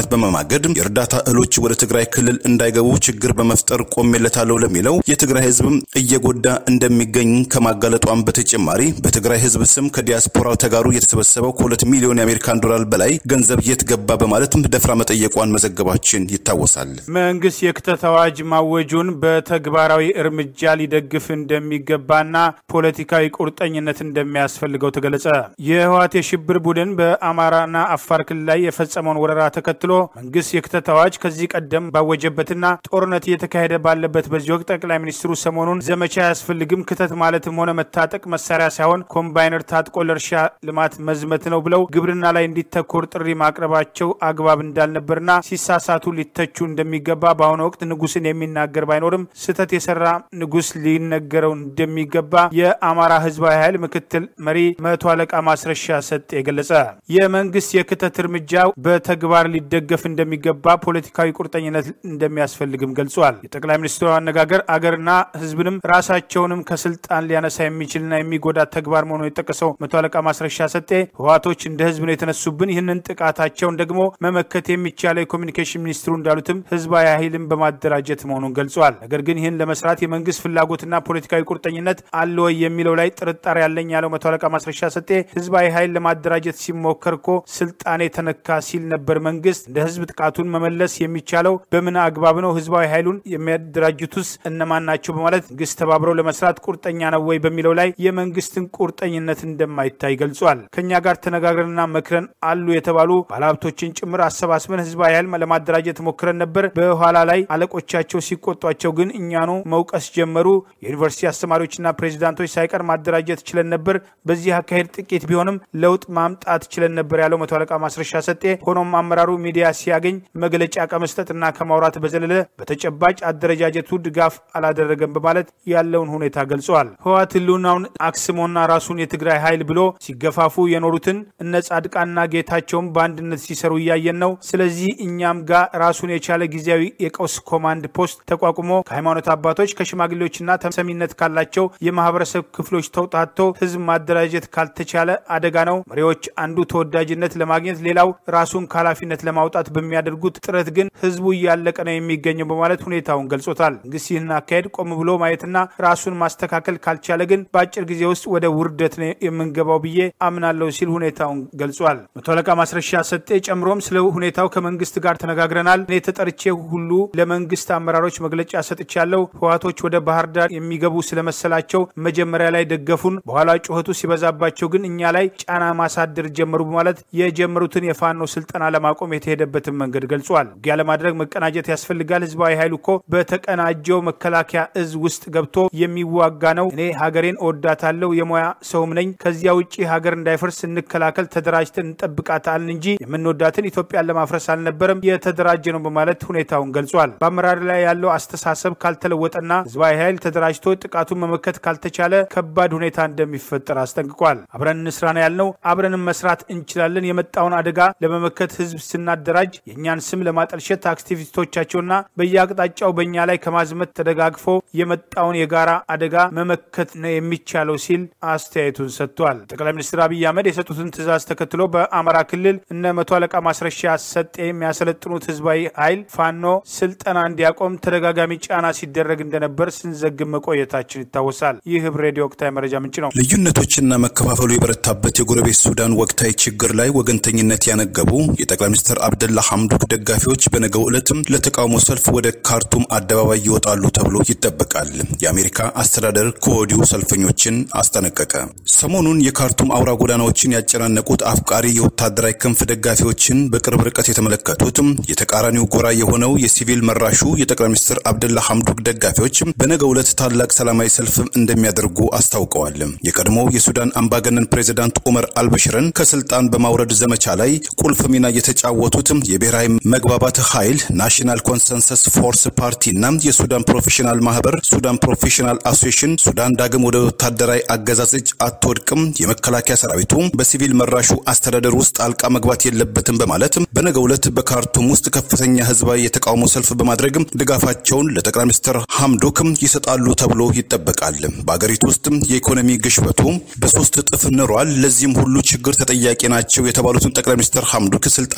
በመግባት በመማገድ የእርዳታ እህሎች ወደ ትግራይ ክልል እንዳይገቡ ችግር በመፍጠር ቆሜለታለሁ ለሚለው የትግራይ ህዝብም እየጎዳ እንደሚገኝ ከማጋለጧም በተጨማሪ በትግራይ ህዝብ ስም ከዲያስፖራው ተጋሩ የተሰበሰበው ከሁለት ሚሊዮን የአሜሪካን ዶላር በላይ ገንዘብ የት ገባ በማለትም ደፍራ መጠየቋን መዘገባችን ይታወሳል። መንግስት የክተት አዋጅ ማወጁን በተግባራዊ እርምጃ ሊደግፍ እንደሚገባና ፖለቲካዊ ቁርጠኝነት እንደሚያስፈልገው ተገለጸ። የህወሓት የሽብር ቡድን በአማራና አፋር ክልል ላይ የፈጸመውን ወረራ ተከትሎ መንግስት የክተት አዋጅ ከዚህ ቀደም ባወጀበትና ጦርነት እየተካሄደ ባለበት በዚህ ወቅት ጠቅላይ ሚኒስትሩ ሰሞኑን ዘመቻ አያስፈልግም ክተት ማለትም ሆነ መታጠቅ መሳሪያ ሳይሆን ኮምባይነር ታጥቆ ለእርሻ ልማት መዝመት ነው ብለው ግብርና ላይ እንዲተኮር ጥሪ ማቅረባቸው አግባብ እንዳልነበርና ሲሳሳቱ ሊተቹ እንደሚገባ በአሁኑ ወቅት ንጉስን የሚናገር ባይኖርም ስህተት የሰራ ንጉስ ሊነገረው እንደሚገባ የአማራ ህዝባዊ ኃይል ምክትል መሪ መቶ አለቃ ማስረሻ ሰጤ ገለጸ። የመንግስት የክተት እርምጃ በተግባር ሊደገፍ እንደሚገባ ፖለቲካዊ ቁርጠኝነት እንደሚያስፈልግም ገልጿል። የጠቅላይ ሚኒስትሩ አነጋገር አገርና ህዝብንም ራሳቸውንም ከስልጣን ሊያነሳ የሚችልና የሚጎዳ ተግባር መሆኑን የጠቀሰው መቶ አለቃ ማስረሻ ሰጤ ህወሓቶች እንደ ህዝብ ነው የተነሱብን፣ ይህንን ጥቃታቸውን ደግሞ መመከት የሚቻለው የኮሚኒኬሽን ሚኒስትሩ እንዳሉትም ህዝባዊ ኃይልን በማደራጀት መሆኑን ገልጿል። ነገር ግን ይህን ለመስራት የመንግስት ፍላጎትና ፖለቲካዊ ቁርጠኝነት አለ ወይ የሚለው ላይ ጥርጣሬ ያለኝ ያለው መቶ አለቃ ማስረሻ ሰጤ ህዝባዊ ኃይል ለማደራጀት ሲሞከር እኮ ስልጣኔ ተነካ ሲል ነበር። መንግስት እንደ ህዝብ ጥቃቱን መመለስ የሚቻለው በምን አግባብ ነው? ህዝባዊ ኃይሉን የሚያደራጁትስ እነማን ናቸው? በማለት መንግስት ተባብረው ለመስራት ቁርጠኛ ነው ወይ በሚለው ላይ የመንግስትን ቁርጠኝነት እንደማይታይ ገልጿል። ከእኛ ጋር ተነጋግረንና መክረን አሉ የተባሉ ባለሀብቶችን ጭምር አሰባስበን ህዝባዊ ኃይል ለማደራጀት ሞክረን ነበር። በኋላ ላይ አለቆቻቸው ሲቆጧቸው ግን እኛኑ መውቀስ ጀመሩ። የዩኒቨርሲቲ አስተማሪዎችና ፕሬዚዳንቶች ሳይቀር ማደራጀት ችለን ነበር። በዚህ አካሄድ ጥቂት ቢሆንም ለውጥ ማምጣት ችለን ነበር ያለው መቶ አለቃ ማስረሻ ሰጤ፣ ሆኖም አመራሩ ሚዲያ ሲያገኝ መግለጫ ከመስጠትና ከማውራት በዘለለ በተጨባጭ አደረጃጀቱ ድጋፍ አላደረገም በማለት ያለውን ሁኔታ ገልጸዋል። ህወሓት ህልውናውን አክስሞና ራሱን የትግራይ ኃይል ብሎ ሲገፋፉ የኖሩትን እነ ጻድቃንና ጌታቸውም በአንድነት ሲሰሩ እያየን ነው። ስለዚህ እኛም ጋር ራሱን የቻለ ጊዜያዊ የቀውስ ኮማንድ ፖስት ተቋቁሞ ከሃይማኖት አባቶች ከሽማግሌዎችና ተሰሚነት ካላቸው የማህበረሰብ ክፍሎች ተውጣቶ ህዝብ ማደራጀት ካልተቻለ አደጋ ነው። መሪዎች አንዱ ተወዳጅነት ለማግኘት ሌላው ራሱን ከኃላፊነት ለማውጣት በሚያደርጉት ጥረት ግን ህዝቡ እያለቀ ነው የሚገኘው በማለት ሁኔታውን ገልጾታል። መንግስት ይህን አካሄድ ቆም ብሎ ማየትና ራሱን ማስተካከል ካልቻለ ግን በአጭር ጊዜ ውስጥ ወደ ውርደት ነው የምንገባው ብዬ አምናለሁ ሲል ሁኔታውን ገልጿል። መቶ አለቃ ማስረሻ ሰጤ ጨምሮም ስለ ሁኔታው ከመንግስት ጋር ተነጋግረናል። እኔ ተጠርቼ ሁሉ ለመንግስት አመራሮች መግለጫ ሰጥቻለሁ። ህወሓቶች ወደ ባህር ዳር የሚገቡ ስለመሰላቸው መጀመሪያ ላይ ደገፉን። በኋላ ጩኸቱ ሲበዛባቸው ግን እኛ ላይ ጫና ማሳደር ጀመሩ በማለት የጀመሩትን የፋኖ ስልጠና ለማቆም የተሄደበትን መንገድ ገልጿል። ውጊያ ለማድረግ መቀናጀት ያስፈልጋል። ህዝባዊ ኃይሉ እኮ በተቀናጀው መከላከያ እዝ ውስጥ ገብቶ የሚዋጋ ነው። እኔ ሀገሬን እወዳታለሁ፣ የሙያ ሰውም ነኝ። ከዚያ ውጭ ሀገር እንዳይፈርስ እንከላከል፣ ተደራጅተን እንጠብቃታለን እንጂ የምንወዳትን ኢትዮጵያን ለማፍረስ አልነበረም የተደራጀ ነው በማለት ሁኔታውን ገልጿል። በአመራር ላይ ያለው አስተሳሰብ ካልተለወጠና ህዝባዊ ኃይል ተደራጅቶ ጥቃቱን መመከት ካልተቻለ ከባድ ሁኔታ እንደሚፈጠር አስጠንቅቋል። አብረን እንስራ ነው ያልነው። አብረንም መስራት እንችላለን። የመጣውን አደጋ ለመመከት ህዝብ ስናደራጅ የእኛን ስም ለማጠልሸት አክቲቪስቶቻቸውና በየአቅጣጫው በእኛ ላይ ከማዝመት ተደጋግፎ የመጣውን የጋራ አደጋ መመከት ነው የሚቻለው ሲል አስተያየቱን ሰጥቷል። ጠቅላይ ሚኒስትር አብይ አህመድ የሰጡትን ትዕዛዝ ተከትሎ በአማራ ክልል እነ መቶ አለቃ ማስረሻ ሰጤ የሚያሰለጥኑት ህዝባዊ ኃይል ፋኖ ስልጠና እንዲያቆም ተደጋጋሚ ጫና ሲደረግ እንደነበር ስንዘግብ መቆየታችን ይታወሳል። ይህ ህብ ሬዲዮ ወቅታዊ መረጃ ምንጭ ነው። ልዩነቶችና መከፋፈሉ የበረታበት የጎረቤት ሱዳን ወቅታዊ ችግር ላይ ወገንተኝነት ያነገቡ የጠቅላይ ሚኒስትር አብደላ ሐምዶክ ደጋፊዎች በነገው ዕለትም ለተቃውሞ ሰልፍ ወደ ካርቱም አደባባይ ይወጣሉ ተብሎ ይጠበቃል። የአሜሪካ አስተዳደር ከወዲሁ ሰልፈኞችን አስጠነቀቀ። ሰሞኑን የካርቱም አውራ ጎዳናዎችን ያጨናነቁት አፍቃሪ የወታደራዊ ክንፍ ደጋፊዎችን በቅርብ ርቀት የተመለከቱት የተቃራኒው ጎራ የሆነው የሲቪል መራሹ የጠቅላይ ሚኒስትር አብደላ ሐምዶክ ደጋፊዎች በነገው ዕለት ታላቅ ሰላማዊ ሰልፍ እንደሚያደርጉ አስታውቀዋል። የቀድሞው የሱዳን አምባገነን ፕሬዚዳንት ኡመር አልበሽርን ከስልጣን በማውረድ ዘመቻ ላይ ቁልፍ ሚና የተጫወቱት የብሔራዊ መግባባት ኃይል ናሽናል ኮንሰንሰስ ፎርስ ፓርቲ እና የሱዳን ፕሮፌሽናል ማህበር ሱዳን ፕሮፌሽናል አሶሴሽን ሱዳን ዳግም ወደ ወታደራዊ አገዛዝ እጅ አትወድቅም፣ የመከላከያ ሰራዊቱ በሲቪል መራሹ አስተዳደር ውስጥ ጣልቃ መግባት የለበትም በማለት በነገው ዕለት በካርቱም ውስጥ ከፍተኛ ህዝባዊ የተቃውሞ ሰልፍ በማድረግ ድጋፋቸውን ለጠቅላይ ሚኒስትር ሐምዶክም ይሰጣሉ ተብሎ ይጠበቃል። በአገሪቱ ውስጥ የኢኮኖሚ ግሽበቱ በሶስት እጥፍ ንሯል። ለዚህም ሁሉ ችግር ተጠያቂ ናቸው የተባሉትን ጠቅላይ ሚኒስትር ሐምዶክ ስልጣናቸውን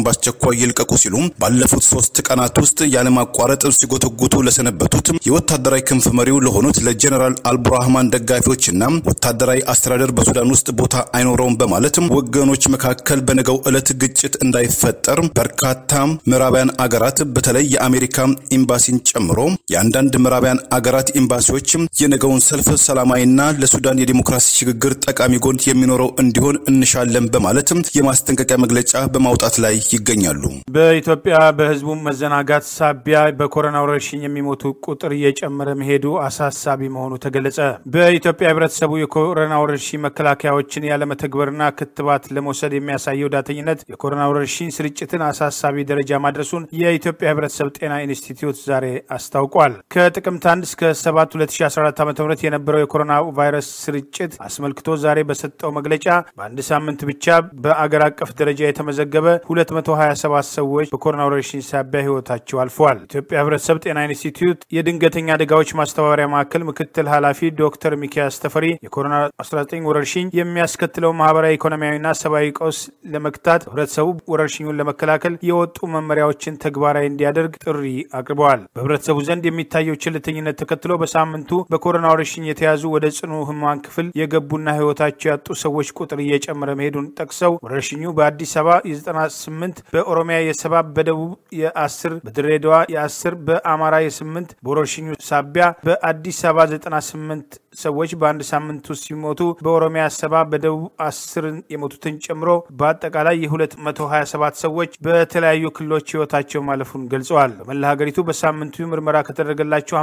በአስቸኳይ ይልቀቁ ሲሉ ባለፉት ሶስት ቀናት ውስጥ ያለማቋረጥ ሲጎተጉቱ ለሰነበቱት የወታደራዊ ክንፍ መሪው ለሆኑት ለጀኔራል አልቡርሃማን ደጋፊዎችና ወታደራዊ አስተዳደር በሱዳን ውስጥ ቦታ አይኖረውም በማለት ወገኖች መካከል በነገው ዕለት ግጭት እንዳይፈጠር በርካታ ምዕራባውያን አገራት በተለይ የአሜሪካ ኤምባሲን ጨምሮ የአንዳንድ ምዕራባውያን አገራት ኤምባሲዎች የነገውን ሰልፍ ሰላማዊና ለሱዳን የዲሞክራሲ ሽግግር ጠቃሚ ጎን የሚኖረው እንዲሆን እንሻለን በማለት የማስጠንቀቂያ መግለጫ በማውጣት ላይ ይገኛሉ። በኢትዮጵያ በህዝቡ መዘናጋት ሳቢያ በኮሮና ወረርሽኝ የሚሞቱ ቁጥር እየጨመረ መሄዱ አሳሳቢ መሆኑ ተገለጸ። በኢትዮጵያ ህብረተሰቡ የኮሮና ወረርሽኝ መከላከያዎችን ያለመተግበርና ክትባት ለመውሰድ የሚያሳየው ዳተኝነት የኮሮና ወረርሽኝ ስርጭትን አሳሳቢ ደረጃ ማድረሱን የኢትዮጵያ ህብረተሰብ ጤና ኢንስቲትዩት ዛሬ አስታውቋል። ከጥቅምት 1 እስከ 7 2014 ዓ ም የነበረው የኮሮና ቫይረስ ስርጭት አስመልክቶ ዛሬ በሰጠው መግለጫ በአንድ ሳምንት ብቻ በአገር አቀፍ ደረጃ የተመዘገበ 227 ሰዎች በኮሮና ወረርሽኝ ሳቢያ ህይወታቸው አልፈዋል። ኢትዮጵያ ህብረተሰብ ጤና ኢንስቲትዩት የድንገተኛ አደጋዎች ማስተባበሪያ ማዕከል ምክትል ኃላፊ ዶክተር ሚኪያስ ተፈሪ የኮሮና 19 ወረርሽኝ የሚያስከትለው ማህበራዊ፣ ኢኮኖሚያዊና ሰብአዊ ቀውስ ለመግታት ህብረተሰቡ ወረርሽኙን ለመከላከል የወጡ መመሪያዎችን ተግባራዊ እንዲያደርግ ጥሪ አቅርበዋል። በህብረተሰቡ ዘንድ የሚታየው ችልተኝነት ተከትሎ በሳምንቱ በኮሮና ወረርሽኝ የተያዙ ወደ ጽኑ ህሙማን ክፍል የገቡና ህይወታቸው ያጡ ሰዎች ቁጥር እየጨመረ መሄዱን ጠቅሰው ወረርሽኙ በአዲስ አበባ የ98 በኦሮሚያ የሰባ በደቡብ የ10 በድሬዳዋ የ10 በአማራ የ8 በወረርሽኙ ሳቢያ በአዲስ አበባ 98 ሰዎች በአንድ ሳምንት ውስጥ ሲሞቱ በኦሮሚያ ሰባ በደቡብ አስር የሞቱትን ጨምሮ በአጠቃላይ የ227 ሰዎች በተለያዩ ክልሎች ህይወታቸው ማለፉን ገልጸዋል። በመላ ሀገሪቱ በሳምንቱ ምርመራ ከተደረገላቸው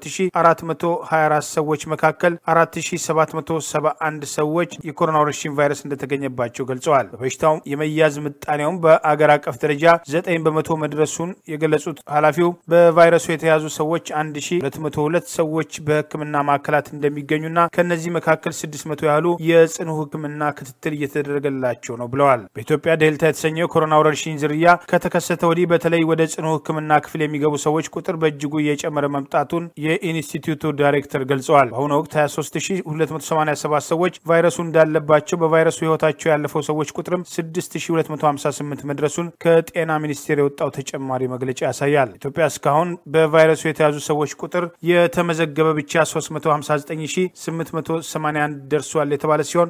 52424 ሰዎች መካከል 4771 ሰዎች የኮሮና ወረርሽኝ ቫይረስ እንደተገኘባቸው ገልጸዋል። በበሽታው የመያዝ ምጣኔውም በአገር አቀፍ ደረጃ 9 በመቶ መድረሱን የገለጹት ኃላፊው በቫይረሱ የተያዙ ሰዎች 1202 ሰዎች በህክምና ማዕከላት እንደሚገኙና ከእነዚህ መካከል 600 ያህሉ የጽኑ ህክምና ክትትል እየተደረገላቸው ነው ብለዋል። በኢትዮጵያ ዴልታ የተሰኘው የኮሮና ወረርሽኝ ዝርያ ከተከሰተ ወዲህ በተለይ ወደ ጽኑ ህክምና ክፍል የሚገቡ ሰዎች ቁጥር በእጅጉ እየጨመረ መምጣቱን የኢንስቲትዩቱ ዳይሬክተር ገልጸዋል። በአሁኑ ወቅት 23287 ሰዎች ቫይረሱ እንዳለባቸው በቫይረሱ ህይወታቸው ያለፈው ሰዎች ቁጥርም 6258 መድረሱን ከጤና ሚኒስቴር የወጣው ተጨማሪ መግለጫ ያሳያል። ኢትዮጵያ እስካሁን በቫይረሱ የተያዙ ሰዎች ቁጥር የተመዘገበ ብቻ 359881 ደርሷል የተባለ ሲሆን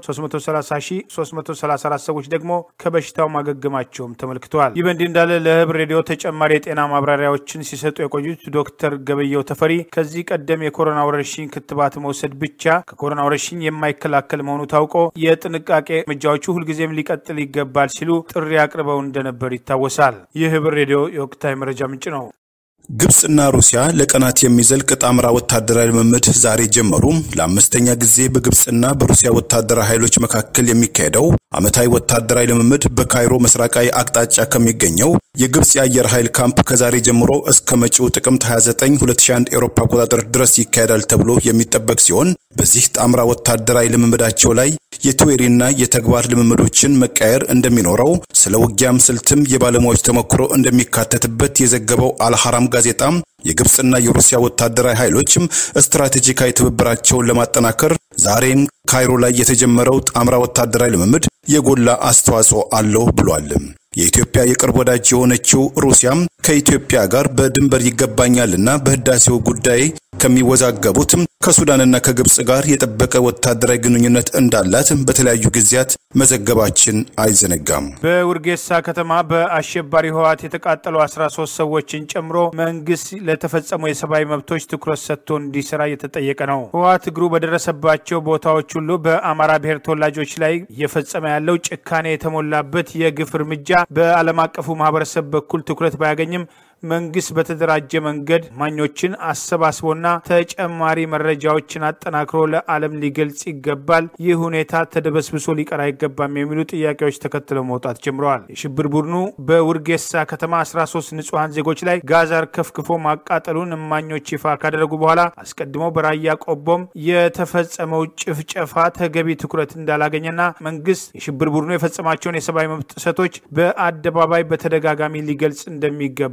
330334 ሰዎች ደግሞ ከበሽታው ማገገማቸውም ተመልክተዋል። ይህ በእንዲህ እንዳለ ለህብር ሬዲዮ ተጨማሪ የጤና ማብራሪያዎችን ሲሰጡ የቆዩት ዶክተር ገበየው ተፈሪ ከዚህ ቀደም የኮሮና ወረርሽኝ ክትባት መውሰድ ብቻ ከኮሮና ወረርሽኝ የማይከላከል መሆኑ ታውቆ የጥንቃቄ እርምጃዎቹ ሁልጊዜም ሊቀጥል ይገባል ሲሉ ጥሪ አቅርበው እንደነበር ይታወሳል። ይህ ህብር ሬዲዮ የወቅታዊ መረጃ ምንጭ ነው። ግብፅና ሩሲያ ለቀናት የሚዘልቅ ጣምራ ወታደራዊ ልምምድ ዛሬ ጀመሩ። ለአምስተኛ ጊዜ በግብፅና በሩሲያ ወታደራዊ ኃይሎች መካከል የሚካሄደው ዓመታዊ ወታደራዊ ልምምድ በካይሮ ምስራቃዊ አቅጣጫ ከሚገኘው የግብፅ የአየር ኃይል ካምፕ ከዛሬ ጀምሮ እስከ መጪው ጥቅምት 29 2001 ኤሮፓ አቆጣጠር ድረስ ይካሄዳል ተብሎ የሚጠበቅ ሲሆን በዚህ ጣምራ ወታደራዊ ልምምዳቸው ላይ የቲዎሪና የተግባር ልምምዶችን መቃየር እንደሚኖረው ስለ ውጊያም ስልትም የባለሙያዎች ተሞክሮ እንደሚካተትበት የዘገበው አልሐራም ጋዜጣ የግብፅና የሩሲያ ወታደራዊ ኃይሎችም ስትራቴጂካዊ ትብብራቸውን ለማጠናከር ዛሬም ካይሮ ላይ የተጀመረው ጣምራ ወታደራዊ ልምምድ የጎላ አስተዋጽኦ አለው ብሏል። የኢትዮጵያ የቅርብ ወዳጅ የሆነችው ሩሲያም ከኢትዮጵያ ጋር በድንበር ይገባኛልና በህዳሴው ጉዳይ ከሚወዛገቡትም ከሱዳንና ከግብፅ ጋር የጠበቀ ወታደራዊ ግንኙነት እንዳላት በተለያዩ ጊዜያት መዘገባችን አይዘነጋም። በውርጌሳ ከተማ በአሸባሪ ህወሓት የተቃጠሉ 13 ሰዎችን ጨምሮ መንግስት ለተፈጸሙ የሰብአዊ መብቶች ትኩረት ሰጥቶ እንዲሰራ እየተጠየቀ ነው። ህወሓት እግሩ በደረሰባቸው ቦታዎች ሁሉ በአማራ ብሔር ተወላጆች ላይ እየፈጸመ ያለው ጭካኔ የተሞላበት የግፍ እርምጃ በዓለም አቀፉ ማህበረሰብ በኩል ትኩረት ባያገኝም መንግስት በተደራጀ መንገድ ማኞችን አሰባስቦና ተጨማሪ መረጃዎችን አጠናክሮ ለዓለም ሊገልጽ ይገባል። ይህ ሁኔታ ተደበስብሶ ሊቀር አይገባም የሚሉ ጥያቄዎች ተከትለው መውጣት ጀምረዋል። የሽብር ቡድኑ በውርጌሳ ከተማ 13 ንጹሐን ዜጎች ላይ ጋዛር ከፍክፎ ማቃጠሉን እማኞች ይፋ ካደረጉ በኋላ አስቀድሞ በራያ ቆቦም የተፈጸመው ጭፍጨፋ ተገቢ ትኩረት እንዳላገኘና መንግስት የሽብር ቡድኑ የፈጸማቸውን የሰብአዊ መብት ጥሰቶች በአደባባይ በተደጋጋሚ ሊገልጽ እንደሚገባ ተጠ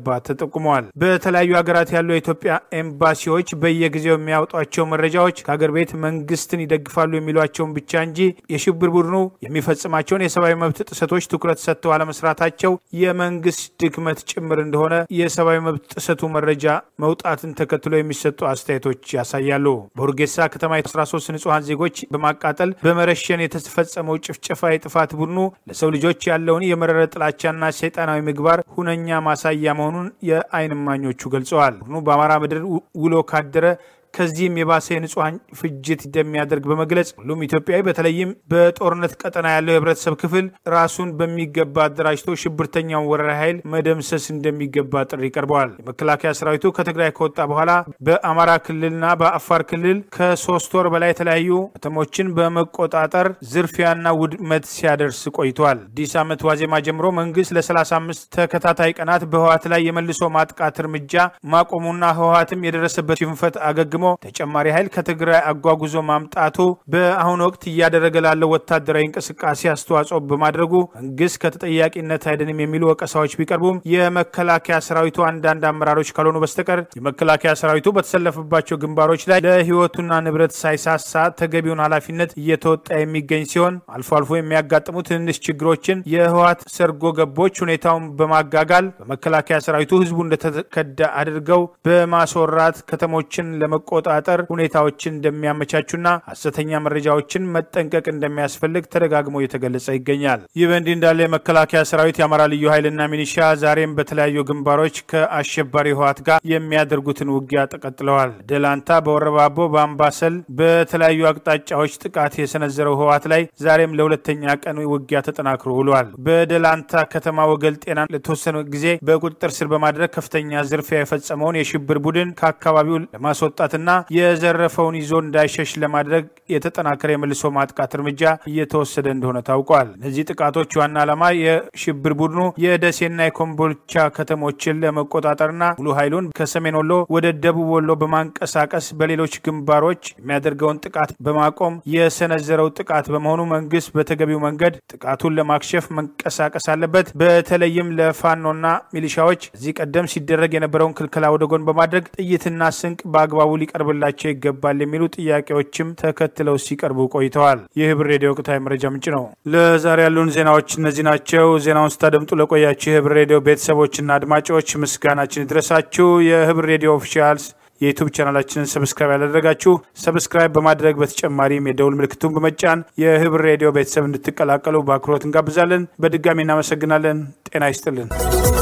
ጠቁመዋል። በተለያዩ ሀገራት ያሉ የኢትዮጵያ ኤምባሲዎች በየጊዜው የሚያወጧቸው መረጃዎች ከሀገር ቤት መንግስትን ይደግፋሉ የሚሏቸውን ብቻ እንጂ የሽብር ቡድኑ የሚፈጽማቸውን የሰብአዊ መብት ጥሰቶች ትኩረት ሰጥተው አለመስራታቸው የመንግስት ድክመት ጭምር እንደሆነ የሰብአዊ መብት ጥሰቱ መረጃ መውጣትን ተከትሎ የሚሰጡ አስተያየቶች ያሳያሉ። በሁርጌሳ ከተማ 13 ንጹሐን ዜጎች በማቃጠል በመረሸን የተፈጸመው ጭፍጨፋ የጥፋት ቡድኑ ለሰው ልጆች ያለውን የመረረ ጥላቻና ሰይጣናዊ ምግባር ሁነኛ ማሳያ መሆኑን የዓይን እማኞቹ ገልጸዋል። ቡድኑ በአማራ ምድር ውሎ ካደረ ከዚህም የባሰ የንጹሐን ፍጅት እንደሚያደርግ በመግለጽ ሁሉም ኢትዮጵያዊ በተለይም በጦርነት ቀጠና ያለው የህብረተሰብ ክፍል ራሱን በሚገባ አደራጅቶ ሽብርተኛውን ወረራ ኃይል መደምሰስ እንደሚገባ ጥሪ ቀርበዋል። የመከላከያ ሰራዊቱ ከትግራይ ከወጣ በኋላ በአማራ ክልልና በአፋር ክልል ከሶስት ወር በላይ የተለያዩ ከተሞችን በመቆጣጠር ዝርፊያና ውድመት ሲያደርስ ቆይቷል። አዲስ ዓመት ዋዜማ ጀምሮ መንግስት ለ35 ተከታታይ ቀናት በህወሓት ላይ የመልሶ ማጥቃት እርምጃ ማቆሙና ህወሓትም የደረሰበት ሽንፈት አገግሞ ተጨማሪ ኃይል ከትግራይ አጓጉዞ ማምጣቱ በአሁኑ ወቅት እያደረገ ላለው ወታደራዊ እንቅስቃሴ አስተዋጽኦ በማድረጉ መንግስት ከተጠያቂነት አይደንም የሚሉ ወቀሳዎች ቢቀርቡም የመከላከያ ሰራዊቱ አንዳንድ አመራሮች ካልሆኑ በስተቀር የመከላከያ ሰራዊቱ በተሰለፈባቸው ግንባሮች ላይ ለህይወቱና ንብረት ሳይሳሳ ተገቢውን ኃላፊነት እየተወጣ የሚገኝ ሲሆን አልፎ አልፎ የሚያጋጥሙ ትንንሽ ችግሮችን የህወሓት ሰርጎ ገቦች ሁኔታውን በማጋጋል በመከላከያ ሰራዊቱ ህዝቡ እንደተከዳ አድርገው በማስወራት ከተሞችን ለመቆጣጠር ሁኔታዎችን እንደሚያመቻቹና ሀሰተኛ መረጃዎችን መጠንቀቅ እንደሚያስፈልግ ተደጋግሞ እየተገለጸ ይገኛል። ይህ በእንዲህ እንዳለ የመከላከያ ሰራዊት የአማራ ልዩ ኃይልና ሚኒሻ ዛሬም በተለያዩ ግንባሮች ከአሸባሪ ህወሓት ጋር የሚያደርጉትን ውጊያ ተቀጥለዋል። ደላንታ፣ በወረባቦ፣ በአምባሰል በተለያዩ አቅጣጫዎች ጥቃት የሰነዘረው ህወሓት ላይ ዛሬም ለሁለተኛ ቀን ውጊያ ተጠናክሮ ውሏል። በደላንታ ከተማ ወገል ጤና ለተወሰነ ጊዜ በቁጥጥር ስር በማድረግ ከፍተኛ ዝርፊያ የፈጸመውን የሽብር ቡድን ከአካባቢው ለማስወጣትና የዘረፈውን ይዞ እንዳይሸሽ ለማድረግ የተጠናከረ የመልሶ ማጥቃት እርምጃ እየተወሰደ እንደሆነ ታውቋል። እነዚህ ጥቃቶች ዋና ዓላማ የሽብር ቡድኑ የደሴና የኮምቦልቻ ከተሞችን ለመቆጣጠርና ሙሉ ኃይሉን ከሰሜን ወሎ ወደ ደቡብ ወሎ በማንቀሳቀስ በሌሎች ግንባሮች የሚያደርገውን ጥቃት በማቆም የሰነዘረው ጥቃት በመሆኑ መንግስት በተገቢው መንገድ ጥቃቱን ለማክሸፍ መንቀሳቀስ አለበት። በተለይም ለፋኖና ሚሊሻዎች እዚህ ቀደም ሲደረግ የነበረውን ክልከላ ወደ ጎን በማድረግ ጥይትና ስንቅ በአግባቡ ሊቀርብላቸው ይገባል የሚሉ ጥያቄዎችም ተከትለው ሲቀርቡ ቆይተዋል። ይህ ህብር ሬዲዮ ወቅታዊ መረጃ ምንጭ ነው። ለዛሬ ያሉን ዜናዎች እነዚህ ናቸው። ዜናውን ስታደምጡ ለቆያችሁ የህብር ሬዲዮ ቤተሰቦችና አድማጮች ምስጋናችን ይድረሳችሁ። የህብር ሬዲዮ ኦፊሻልስ የዩቱብ ቻናላችንን ሰብስክራይብ ያላደረጋችሁ ሰብስክራይብ በማድረግ በተጨማሪም የደውል ምልክቱን በመጫን የህብር ሬዲዮ ቤተሰብ እንድትቀላቀሉ በአክብሮት እንጋብዛለን። በድጋሚ እናመሰግናለን። ጤና ይስጥልን።